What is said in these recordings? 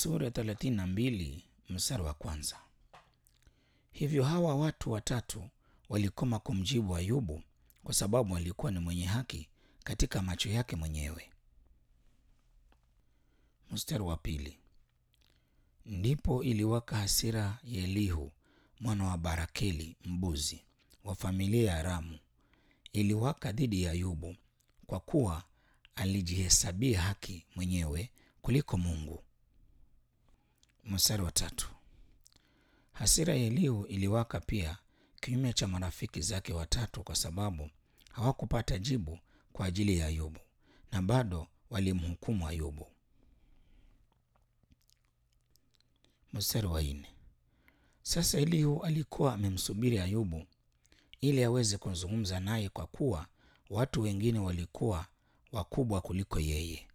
Sura thelathini na mbili mstari wa kwanza. Hivyo hawa watu watatu walikoma kumjibu Ayubu kwa sababu alikuwa ni mwenye haki katika macho yake mwenyewe. Mstari wa pili. Ndipo iliwaka hasira ya Elihu mwana wa Barakeli mbuzi wa familia ya Ramu, iliwaka dhidi ya Ayubu kwa kuwa alijihesabia haki mwenyewe kuliko Mungu. Mstari wa tatu. Hasira ya Elihu iliwaka pia kinyume cha marafiki zake watatu kwa sababu hawakupata jibu kwa ajili ya Ayubu na bado walimhukumu Ayubu. Mstari wa nne. Sasa Elihu alikuwa amemsubiri Ayubu ili aweze kuzungumza naye kwa kuwa watu wengine walikuwa wakubwa kuliko yeye.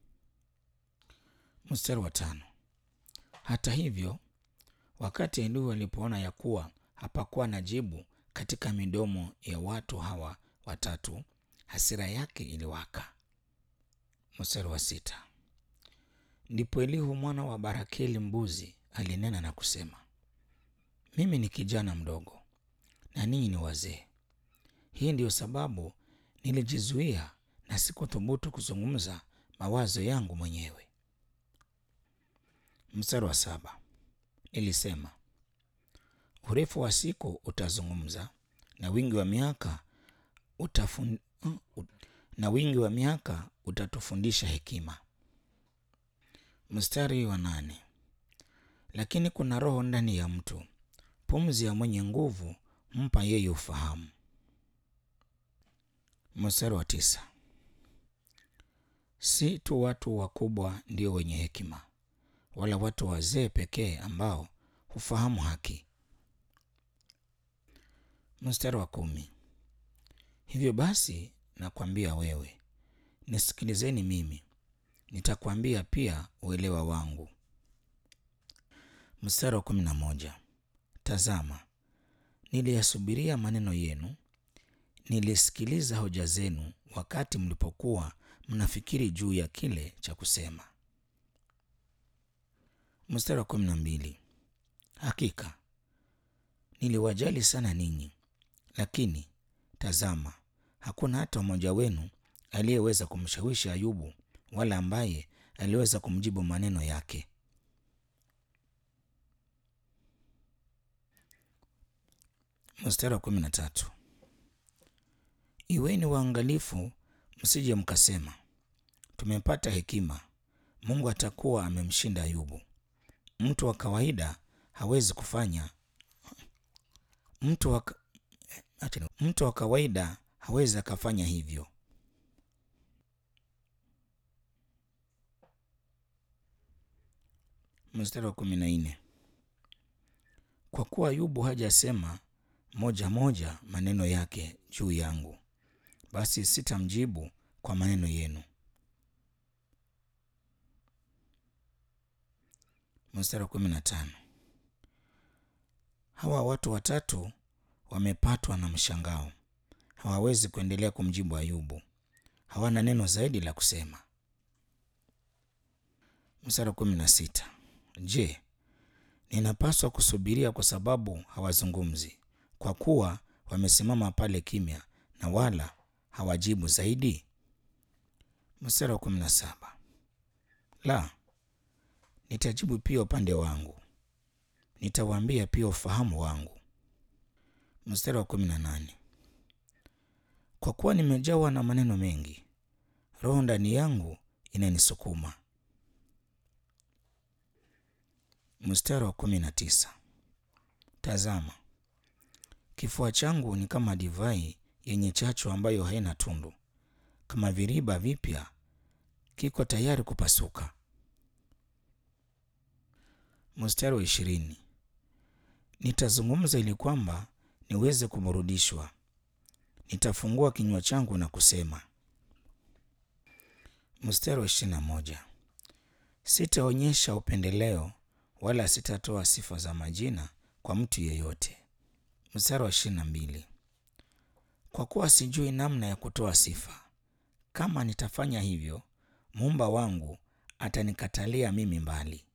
Mstari wa tano. Hata hivyo, wakati Elihu alipoona ya kuwa hapakuwa na jibu katika midomo ya watu hawa watatu, hasira yake iliwaka. Mstari wa sita. Ndipo Elihu mwana wa Barakeli mbuzi alinena na kusema, mimi ni kijana mdogo na ninyi ni wazee. Hii ndiyo sababu nilijizuia na sikuthubutu kuzungumza mawazo yangu mwenyewe. Mstari wa saba. Nilisema, urefu wa siku utazungumza na wingi wa miaka utafun... na wingi wa miaka utatufundisha hekima. Mstari wa nane. Lakini kuna roho ndani ya mtu, pumzi ya mwenye nguvu mpa yeye ufahamu. Mstari wa tisa. Si tu watu wakubwa ndio wenye hekima, wala watu wazee pekee ambao hufahamu haki. Mstari wa kumi. Hivyo basi nakwambia wewe, nisikilizeni mimi, nitakwambia pia uelewa wangu. Mstari wa kumi na moja. Tazama, niliyasubiria maneno yenu, nilisikiliza hoja zenu wakati mlipokuwa mnafikiri juu ya kile cha kusema. Mstari wa kumi na mbili. Hakika niliwajali sana ninyi, lakini tazama, hakuna hata mmoja wenu aliyeweza kumshawishi Ayubu, wala ambaye aliweza kumjibu maneno yake. Mstari wa kumi na tatu. Iweni waangalifu, msije mkasema, tumepata hekima, Mungu atakuwa amemshinda Ayubu. Mtu wa kawaida hawezi kufanya mtu wa, mtu wa kawaida hawezi akafanya hivyo. Mstari wa kumi na nne. Kwa kuwa Ayubu hajasema moja moja maneno yake juu yangu, basi sitamjibu kwa maneno yenu. Mstari wa kumi na tano. Hawa watu watatu wamepatwa na mshangao, hawawezi kuendelea kumjibu Ayubu, hawana neno zaidi la kusema. Mstari wa kumi na sita. Je, ninapaswa kusubiria kwa sababu hawazungumzi, kwa kuwa wamesimama pale kimya na wala hawajibu zaidi? Mstari wa kumi na saba. La, nitajibu pia upande wangu, nitawaambia pia ufahamu wangu. Mstari wa kumi na nane. Kwa kuwa nimejawa na maneno mengi, roho ndani yangu inanisukuma. Mstari wa kumi na tisa. Tazama, kifua changu ni kama divai yenye chachu ambayo haina tundu, kama viriba vipya, kiko tayari kupasuka. Mstari wa ishirini. Nitazungumza ili kwamba niweze kuburudishwa, nitafungua kinywa changu na kusema. Mstari wa ishirini na moja. Sitaonyesha upendeleo wala sitatoa sifa za majina kwa mtu yeyote. Mstari wa ishirini na mbili. Kwa kuwa sijui namna ya kutoa sifa, kama nitafanya hivyo, muumba wangu atanikatalia mimi mbali.